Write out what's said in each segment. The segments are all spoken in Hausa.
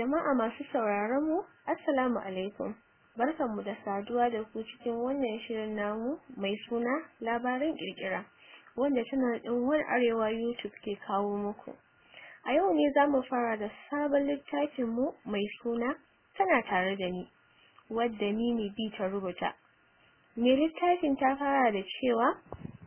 Jama'a masu sauraron mu, Assalamu alaikum. Barkanmu da saduwa da ku cikin wannan shirin namu mai suna labaran kirkira wanda tana ɗin One Arewa YouTube ke kawo muku. A yau ne za mu fara da sabon littafin mu mai suna tana tare da ni wadda ni ne bi ta rubuta. Me littafin ta fara da cewa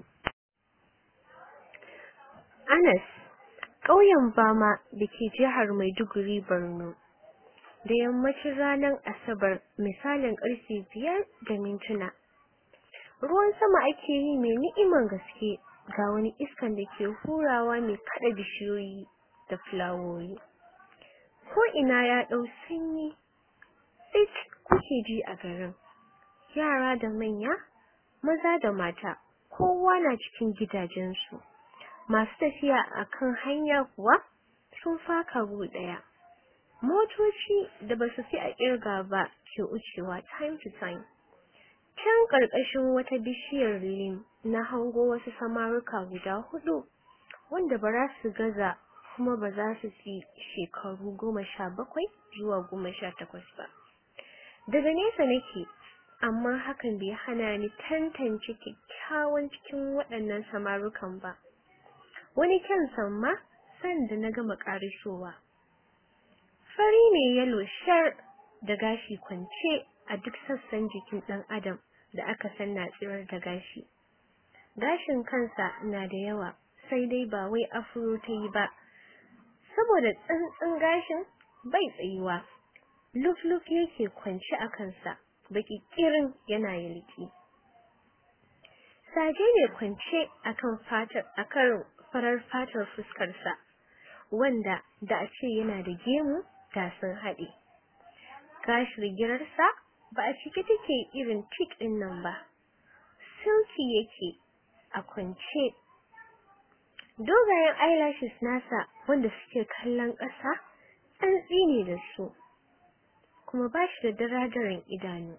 Anas ƙauyen Bama da ke jihar Maiduguri Borno da yammacin ranar Asabar misalin ƙarfe biyar da mintuna. Ruwan sama ake yi mai ni'iman gaske ga wani iskan da ke hurawa mai kaɗa bishiyoyi da fulawoyi. Ko ina ya ɗau sanyi, tsit kuke ji a garin. Yara da manya, maza da mata, kowa na cikin gidajensu. Masu tafiya a kan hanya kuwa sun faka gu ɗaya. Motoci da ba su fi a ƙirga ba ke wucewa time to time. Can ƙarƙashin wata bishiyar lim na hango wasu samaruka guda hudu wanda ba za su gaza kuma ba za su fi shekaru goma sha bakwai zuwa goma sha takwas ba. Daga nesa nake, amma hakan bai hana ni tantance kyakkyawan cikin waɗannan samarukan ba. Wani kyan samma sanda na gama ƙarisowa. Fari ne yalo shar da gashi kwance a duk sassan jikin ɗan adam da aka san na tsirar da gashi. Gashin kansa na da yawa sai dai ba wai afro ta yi ba, saboda tsantsin gashin bai tsayuwa. Luf-luf yake kwance a kansa, baki kirin yana yalki. Saje ne kwance akan fatar akan farar fatar fuskarsa, wanda da a ce yana da gemu da sun haɗe. Gashin girarsa ba a cike take irin tik ɗin nan ba, silki yake a kwance. Dogayen eyelashes nasa wanda suke kallon ƙasa, tsantsi ne da su, kuma ba shi da daradaran idanu.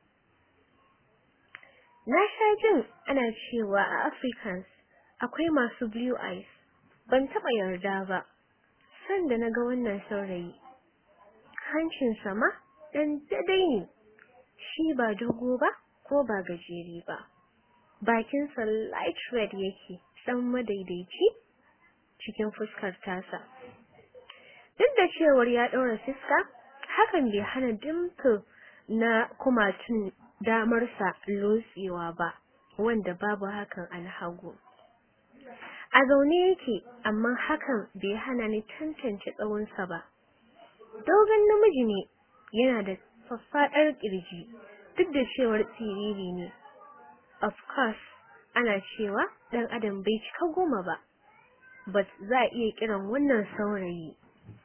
Na sha jin ana cewa a Africans akwai masu blue eyes, ban taɓa yarda ba, sanda na ga wannan saurayi. Hancinsa ma ɗan daidai ne, shi ba dogo ba ko ba gajere ba. Bakinsa light red yake ɗan madaidaici cikin fuskar tasa. Duk da cewar ya ɗaura fuska, hakan bai hana dimple na kumatun damarsa lotsewa ba, wanda babu hakan alhagu. A zaune yake, amma hakan bai hana ni tantance tsawonsa ba. Dogon namiji ne, yana da faffaɗar ƙirji, duk da cewar siriri ne. Of course, ana cewa ɗan adam bai cika goma ba, but za a iya kiran wannan saurayi.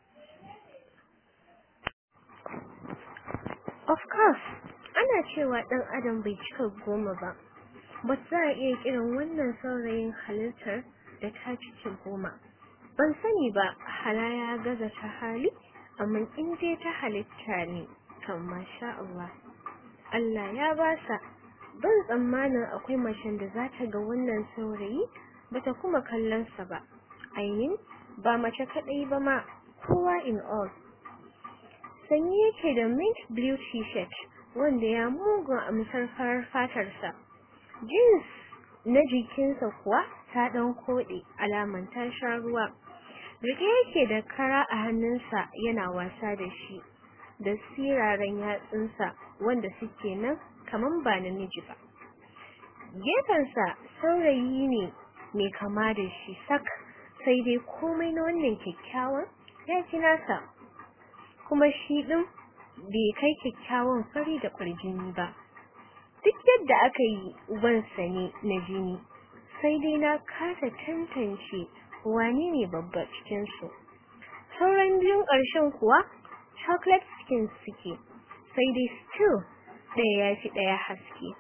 Of course, ana cewa ɗan adam bai cika goma ba, but za a iya kiran wannan saurayin halittar da ta cike goma. Ban sani ba hala ya gaza ta hali, amma in dai ta halitta ne, kan masha Allah. Allah ya basa, ban tsammanin akwai macen da za ta ga wannan saurayi bata kuma kallonsa ba. I mean, ba mace kaɗai ba ma, kowa in all. Sanyi yake da mint blue t-shirt wanda ya mugun amsar farar fatarsa. Jeans na jikinsa kuwa ta ɗan koɗe alaman ta sha ruwa. Rike yake da kara a hannunsa yana wasa da shi, da siraran yatsunsa wanda suke nan kaman ba namiji ba. Gefensa saurayi ne mai kama da shi sak, sai dai komai na wannan kyakkyawan ya fi nasa. Kuma shi ɗin bai kai kyakkyawan fari da ƙwarjini ba. Duk yadda aka yi ubansa ne na jini, sai dai na kasa tantance wane ne babba cikinsu. Sauran biyun ƙarshen kuwa chocolate skin suke, sai dai still ɗaya ya fi ɗaya haske.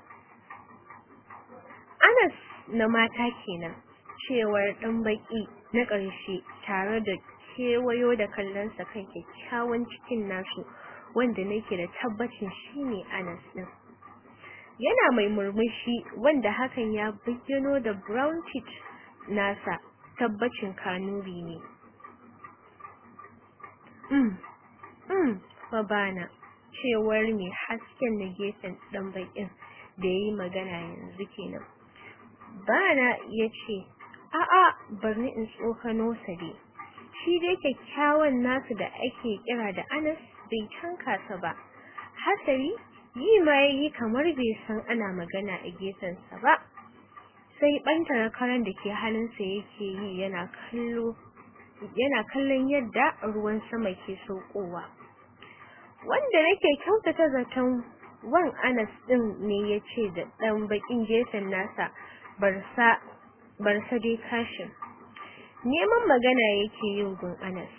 Anas na mata kenan, cewar ɗan baƙi na ƙarshe tare da kewayo da kallonsa kan kyakkyawan cikin nasu wanda nake da tabbacin shine Anas ɗin. Yana mai murmushi wanda hakan ya bayyano da brown teeth nasa tabbacin kanuri ne. Mm. mm babana cewar mai hasken na gefen dan bakin da yayi magana yanzu kenan bana yace a'a barni in tsokano sa dai shi dai kyakkyawan nasu da ake kira da Anas bai tanka sa ba hasari yi ma yayi kamar bai san ana magana a gefen sa ba sai bantara karan da ke hannunsa yake yi yana kallo yana kallon yadda ruwan sama ke saukowa wanda nake kyautata zaton wan Anas din ne yace da dan bakin gefen nasa barsa barsa dai kashin neman magana yake yin gun Anas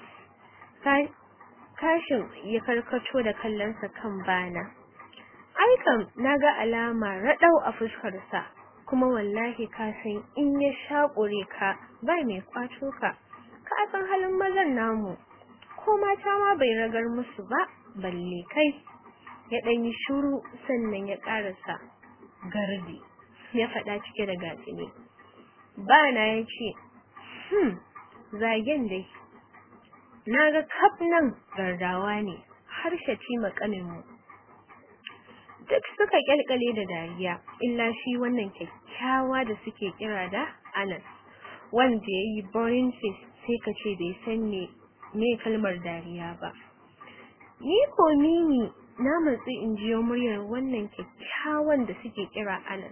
kashin ya karkato da kallonsa kan bana aikan naga alama radau a fuskar sa kuma wallahi ka san in ya shakure ka ba mai kwato ka ka san halin mazan namu ko mata ma bai ragar musu ba balle kai ya dan yi shiru sannan ya karasa gardi ya faɗa cike da gatsini bana yace hmm zagen dai naga kaf nan gardawa ne har shaci makamin mu duk suka kyalkale da dariya illa shi wannan kyakkyawa da suke kira da Anas wanda yayi boring face sai ka ce bai san me me kalmar dariya ba ni ko mini na matsi in jiyo muryar wannan kyakkyawan da suke kira Anas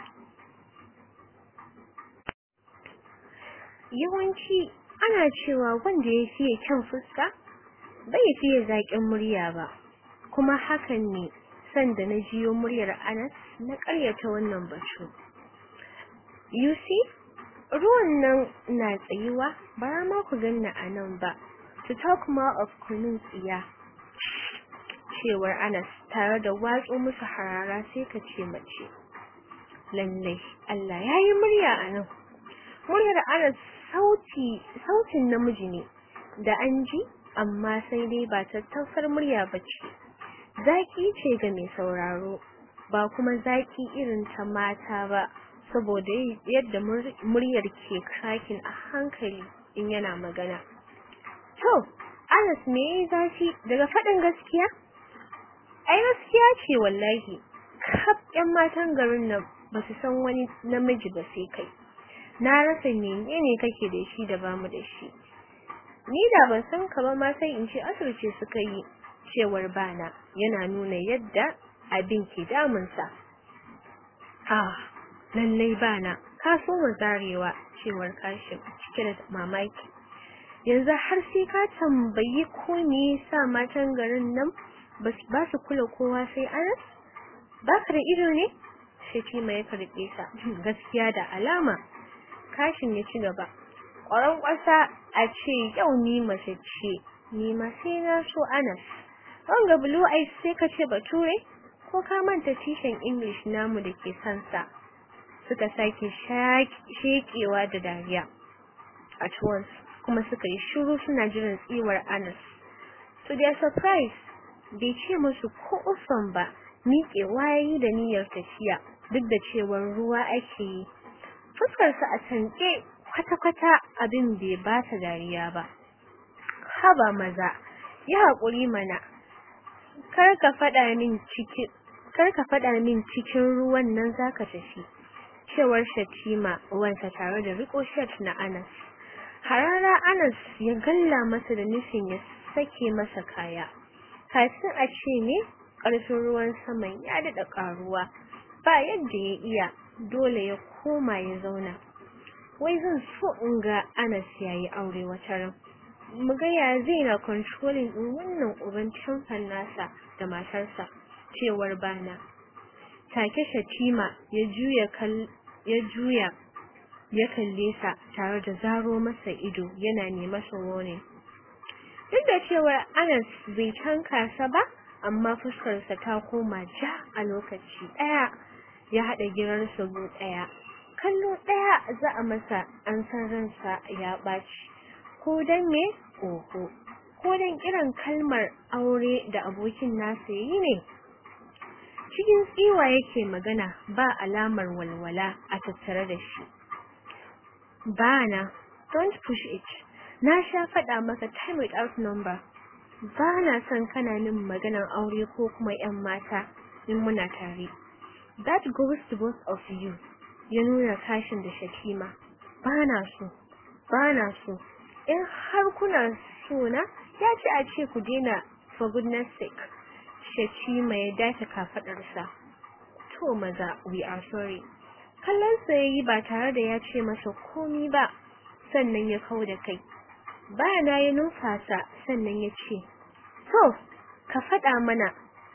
yawanci ana cewa wanda ya fiye kyan fuska bai fiye zaƙin murya ba kuma hakan ne sanda na jiyo muryar Anas na ƙaryata wannan batu you see ruwan nan na tsayuwa bara ma ku ganna a nan ba to talk more of kunun tsiya cewar Anas tare da watsu musu harara sai ka ce mace lallai Allah yayi murya a nan muryar Anas sauti sautin namiji ne da an ji amma sai dai ba tattausar murya bace zaki ce ga mai sauraro ba kuma zaki irin ta mata ba saboda yadda muryar ke cracking a hankali in yana magana to Anas me yayi zafi daga faɗin gaskiya ai gaskiya ce wallahi kaf ƴan matan garin nan ba su san wani namiji ba sai kai na rasa menene kake da shi da bamu da shi ni da ban san ka ba ma sai in ce asirce suka yi cewar bana yana nuna yadda abin ke damunsa ah lallai bana ka so mu zarewa cewar kashin cike da mamaki yanzu har sai ka tambayi ko me yasa matan garin nan ba su kula kowa sai Anas baka da ido ne shi mai karbe sa gaskiya da alama kashin ya ci gaba ƙwaron ƙwasa a ce yau ni mace ce ni ma sai na so Anas wanga blue eyes sai ka ce bature ko ka manta tishan English namu da ke sansa suka sake shekewa da dariya at once kuma suka yi shiru suna jiran tsiwar Anas to their surprise bai ce musu ko ufan ba miƙe wayayi da niyyar tafiya duk da cewar ruwa ake yi fuskarsa a tanke kwata-kwata abin bai ba ta dariya ba haba maza yi haƙuri mana kar ka faɗa min cikin kar ka faɗa min cikin ruwan nan zaka tafi cewar Shatima wansa tare da riko shirt na Anas harara Anas ya galla masa da nufin ya sake masa kaya kafin a ce ne ƙarfin ruwan saman ya daɗa ƙaruwa ba yadda ya iya dole ya koma ya zauna wai zan so in ga Anas yayi aure wata ran mu ga ya zai na controlling din wannan uban tamfan nasa da matarsa cewar bana take Shatima ya juya kal ya juya ya kalle sa tare da zaro masa ido yana ne masa wone duk da cewar Anas bai tanka sa ba amma fuskarsa ta koma ja a lokaci daya ya hada girarsa go daya kallo daya za a masa an san ransa ya baci ko dan me oho ko dan kiran kalmar aure da abokin nasa yi ne cikin tsiwa yake magana ba alamar walwala a tattare da shi bana don't push it na sha faɗa maka time without number ba na son kana min maganar aure ko kuma yan mata in muna tare that goes to both of you ya nuna kashin da shakima ba na so ba na so in har kuna so na ya ce a ce ku daina for goodness sake shakima ya dace kafadarsa to maza we are sorry kallon sa yayi ba tare da ya ce masa komi ba sannan ya kau da kai bayana ya numfasa sannan ya ce to ka faɗa mana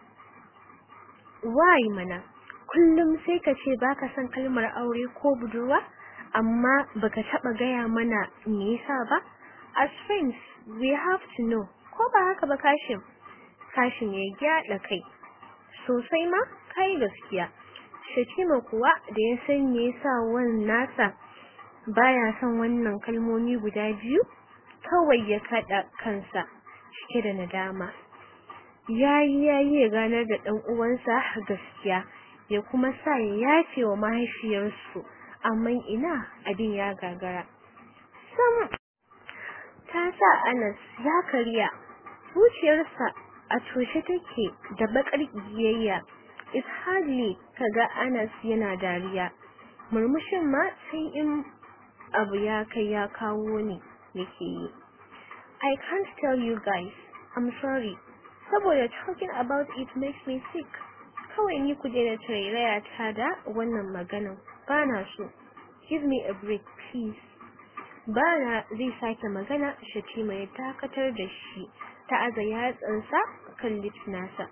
why mana kullum sai ka ce baka son kalmar aure ko budurwa amma baka taba gaya mana me yasa ba as friends we have to know ko ba haka ba kashin kashin ya gyada kai sosai ma kai gaskiya Shakima kuwa da ya san me yasa wannan nasa baya son wannan kalmomi guda biyu kawai ya kada kansa cike da nadama yayi yayi ya ganar da dan uwansa gaskiya ya kuma sa ya yafe wa mahaifiyarsu amma ina abin ya gagara sam ta sa Anas ya karya zuciyarsa a toshe take da bakar kiyayya is hardly kaga Anas yana dariya murmushin ma sai in abu ya kai ya kawo ne yake yi I can't tell you guys I'm sorry saboda talking about it makes me sick kawai ni ku daina tarairaya ta da wannan maganan bana so give me a break please bana zai sake magana Shatima ya dakatar da shi ta aza yatsansa kan lips nasa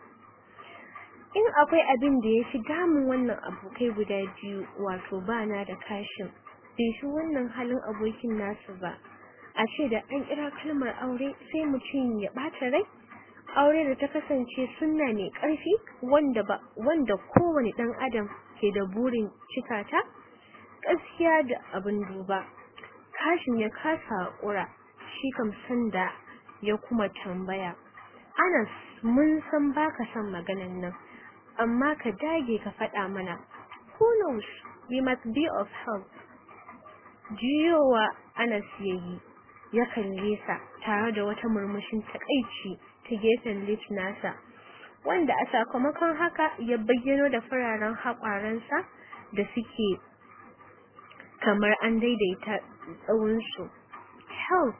in akwai abin da ya fi damun wannan abokai guda biyu wato bana da kashin bai shi wannan halin abokin nasu ba a ce da an kira kalmar aure sai mutum ya ɓata rai aure da ta kasance sunna mai ƙarfi wanda ba wanda kowane ɗan adam ke da burin cika ta gaskiya da abin duba kashin ya kasa haƙura shi kam sanda ya kuma tambaya Anas mun san baka son maganan nan amma ka dage ka faɗa mana who knows we must be of help juyowa Anas yayi ya kalle sa tare da wata murmushin takaici ta gefen lips nasa wanda a sakamakon haka ya bayyano da fararen haƙwaransa da suke kamar an daidaita tsawonsu help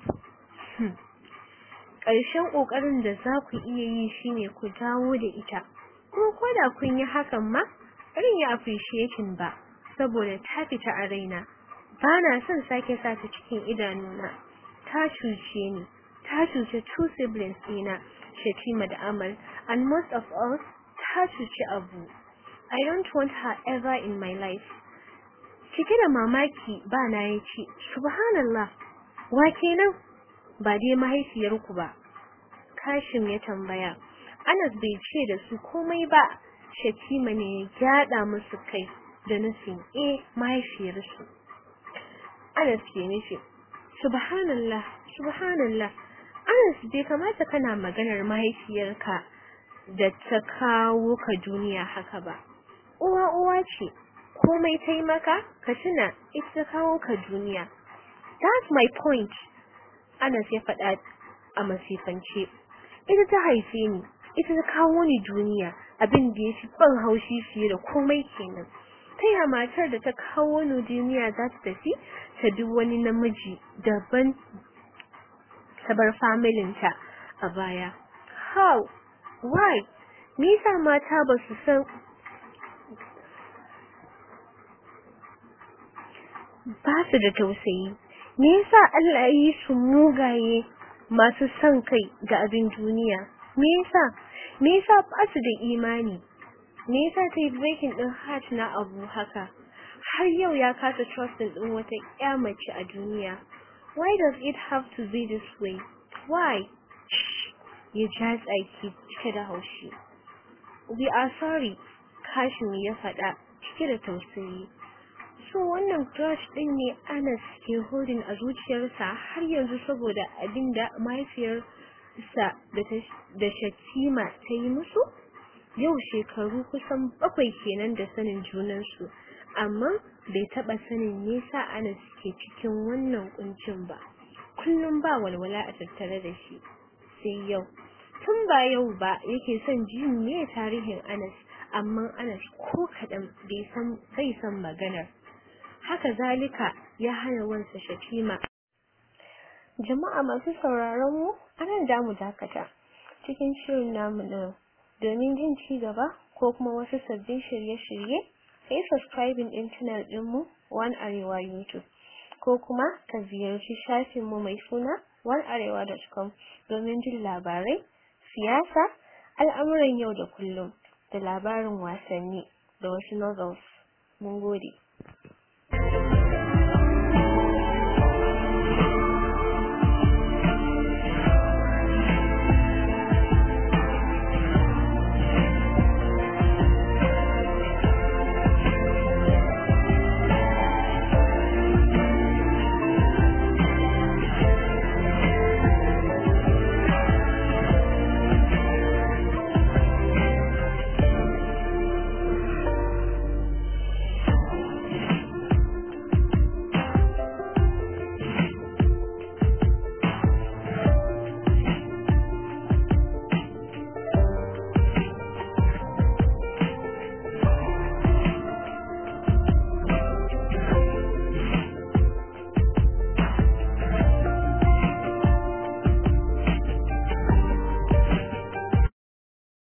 ƙarshen ƙoƙarin da za ku iya yi shine ku dawo da ita kuma ko da kun yi hakan ma irin ya appreciating ba saboda ta fita a raina ba na son sake sa ta cikin idanuna ta cuce ni ta cuce two siblings ɗina Shatima da Amal and most of all ta cuci Abu I don't want her ever in my life cike da mamaki ba na yace subhanallah wa kenan ba dai mahaifiyarku ba Kashim ya tambaya Anas bai ce da su komai ba Shatima ne ya gyada musu kai da nufin eh mahaifiyarsu Anas ke nufi subhanallah subhanallah Anas bai kamata kana maganar mahaifiyarka da ta kawo ka duniya haka ba uwa uwa ce komai ta yi maka ka tuna ita ta kawo ka duniya that's my point Anas ya faɗa a masifance ita ta haife ni ita ta kawo ni duniya abin da ya fi ban haushi fiye da komai kenan ta ya matar da ta kawo ni duniya za ta tafi ta duk wani namiji daban ta bar familinta a baya how why me yasa mata ba su san ba su da tausayi me yasa Allah ya yi su mugaye masu son kai ga abin duniya me yasa me yasa ba su da imani me yasa ta yi breaking din heart na abu haka har yau ya kasa trusting din wata ƴa mace a duniya why does it have to be this way why ya ja tsaki cike da haushi we are sorry kashin ya faɗa cike da tausayi so wannan crush din ne Anas ke holding a zuciyarsa har yanzu saboda abinda mahaifiyarsa da Shatima ta yi musu yau shekaru kusan bakwai kenan da sanin junansu amma bai taba sanin nesa Anas ke cikin wannan kuncin ba kullum ba walwala a tattare da shi sai yau tun ba yau ba yake son jin me tarihin Anas amma Anas ko kaɗan bai san bai san maganar haka zalika ya hana wansa Shatima jama'a masu sauraron mu anan da mu dakata cikin shirin namu na domin jin ci gaba ko kuma wasu sabbin shirye-shirye kai subscribing din channel din mu One Arewa YouTube ko kuma ka ziyarci shafin mu mai suna onearewa.com domin jin labarai siyasa al'amuran yau da kullum da labarin wasanni da wasu novels mun gode